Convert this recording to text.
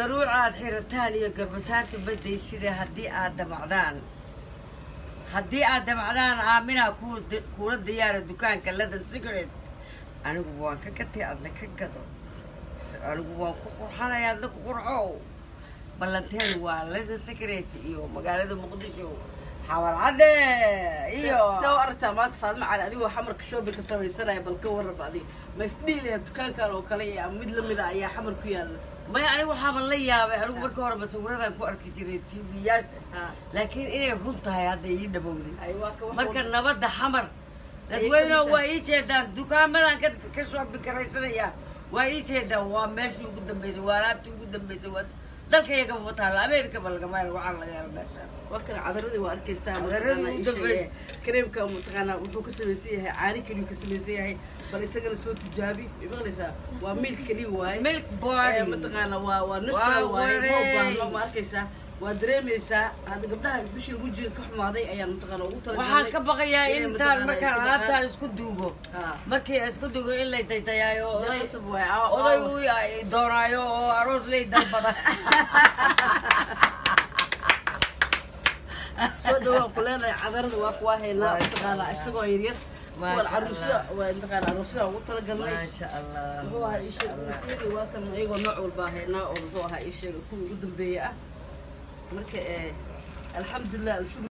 daruucaad xirataan iyo garbasaarta baday sida haddii aad damacdaan haddii aad damacdaan aaminaa ku kuula diyaara dukaanka ladan cigarette anigu waan ka gatay adna ka gado anigu waan ku qurxanaya adna ku qurxow ballanteen waa ladan cigarette iyo magaalada muqdisho xawar cadde iyo soo aragtaa maanta faadma cali adigoo xamarka shopping ka samaysanaya bal ka warrab adig ma isdhiilaya dukaankan oo kale iyo mid lamida ayaa xamar ku yaalla maya anigu waxaaban la yaabay anigu marka hore masawiradan ku arki jiray tv-yaasha Ha. laakiin inay run tahay hadda ii dhabowday ay waa ka marka nabadda xamar dadweyneho waa ii jeedaan dukaamadan ka ka shopping karaysanaya waa ii jeedaan waa meeshii ugu dambeysay waa alaabtii ugu dambeysay waa dalka iyaga ma taalla amerikaba lagama helo waxaa laga helo meesha waa kan cadaradii waa arkaysaa Cadaradii mataqaanaa u ii dambaysa. sheegay. kareemka mataqaanaa wuxuu ka samaysan yahay caani keliyu ka samaysan yahay bal isagana soo tijaabi way maqlaysaa waa milk keliya waaye milk Eh, body mataqaana waa waa natural Waa waaye ma wareey. baahno ma arkaysaa waa dareemaysaa hadda gabdhaha isbishil wejiga ka xumaaday ayaan mataqaana ugu talagalnay waxaan ka baqayaa inay intaan mataqaanaa markaan isku alaabtaan dhaqaan. isku duugo Ha. markii aan isku duugo in lay daytayaayo Dee oday qasab waaye, aa- oday aa- uu ay- doonaayo oo aroos lay dalbada soo dhawaan ku leenahay cadarada waa kuwaa haynaa Maasha mataqaana Allah. isagoo yaryar Maasha kuwan caruusada Allah. waa mataqaana caruusada ugu talagalnay maasha allah muxuu ahaa ii maasha sheeg allah isagii waa kan iyagoo nooc walbaa haynaa oo muxuu ahaa ii sheeg kuwa ugu dambeeya ah marka eh alxamdulilah alshukr